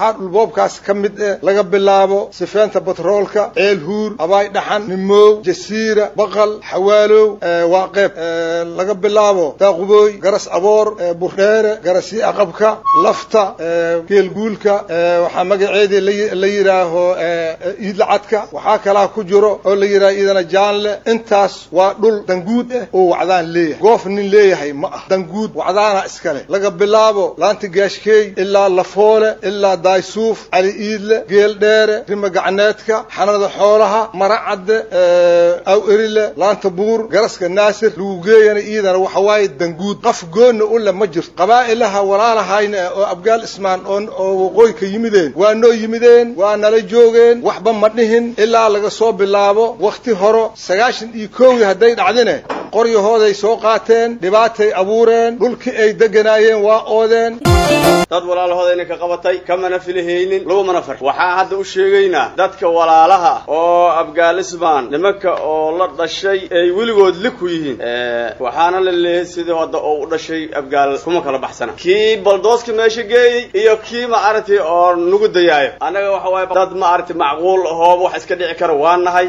waxaa dhulboobkaas ka mid eh laga bilaabo sifeenta batroolka ceel huur abaay dhaxan nimoow jasiira baqal xawaalow waa qeyb laga bilaabo daaqubooy garas aboor burdheere garasii aqabka lafta geelguulka waxaa magaceedii la yidhaaho iidlacadka waxaa kalaa ku jiro oo la yidhaha iidana jaanle intaas waa dhul danguud ah oo wacdaan leeyahay goof nin leeyahay ma ah danguud wacdaana iskale laga bilaabo laanta gaashkeey ilaa lafoole ilaa daaysuuf cali iidle geel dheere rima gacneedka xanada xoolaha maracadde aw erile laanta buur garaska naasir lugugeeyana iidana waxa waaye danguud qaf goonna u le ma jirto qabaa'ilaha walaalahayna oo abgaal ismaan oo waqooyi ka yimideen waa noo yimideen waa nala joogeen waxba ma dhihin ilaa laga soo bilaabo wakhti horo sagaashan iyo kowdii hadday dhacdine qoryahooday soo qaateen dhibaatay abuureen dhulkii ay deganaayeen waa oodeen dad walaalahooda ka qabatay kamana filihaynin lagumana far waxaa hadda u sheegaynaa dadka walaalaha oo afghanistan nimanka oo la dhashay ay weligood li ku yihiin waxaana la leeyahay sidii hadda oo u dhashay afgaal kuma kala baxsana kii baldooska meesha geeyey iyo kii ma aragtay oo nugu dayaayo annaga waxa waaye dad ma aragtay macquul ahooba wax iska dhici kara waa nahay